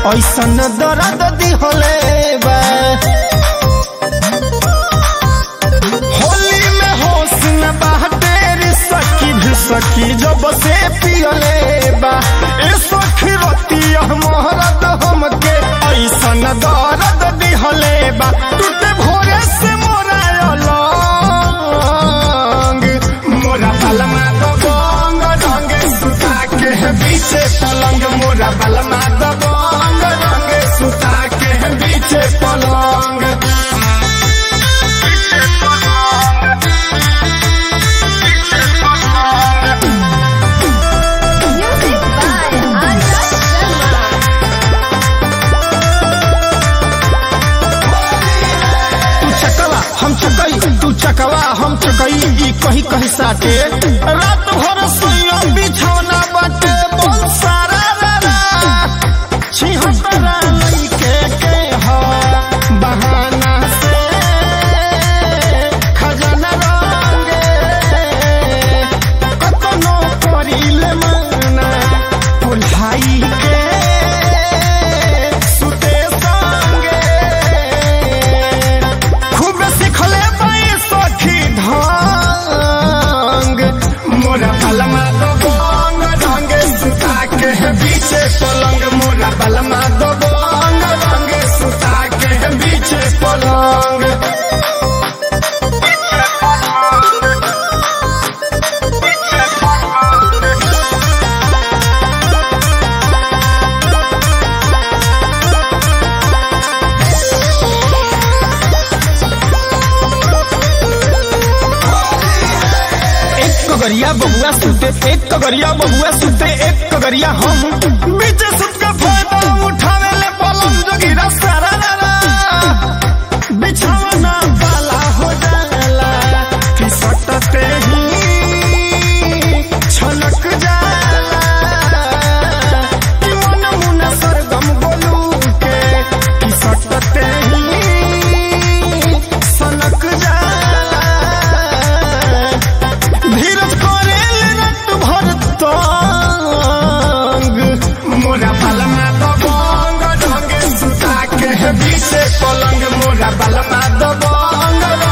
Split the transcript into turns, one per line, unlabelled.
ऐसन दर्द दिहले बा होली में होश न बाटे रे सखी भी सखी जब से पियले बा ए सखी रतिया मोहरत हमके ऐसन दर्द दिहले बा टूटे भोरे से मोरा अलंग मोरा बलमा तो बंग रंगे सुता के बीचे पलंग मोरा बलमा तो बंग रंगे सुता के बीचे पलंग
Music by Arya Sharma.
तू चकवा हम चकई तू चकवा हम चकई ई कही कही साटे रात भर सोइया बिछौना बाटे बोल सारा रा रा छिहत्तरा लइके के हो बहाना से खजाना रंगे कतनो करिले मना पुल्हाई के सुते संगे खूब सिखले पाई सखी ढंग मोरा बलमा दो बंग रंगे सुता के बीचे पलंग मोरा बलमा दो बंग रंगे सुता के बीचे पलंग एक कगरिया बहुआ सुते एक कगरिया बहुआ सुते एक कगरिया हम बीच सुत के फायदा उठावे ले पलंग जोगिरा सारा रा रा बिछौना वाला हो जाला कि सटते ही छलक जाला कि मन मुना सरगम बोलू के कि सटते ही सनक जाला धीरज करेल रत भर तंग मोरा बलमा दबंग ढंगे सुता के बीचे पलंग मोरा बलमा दबंग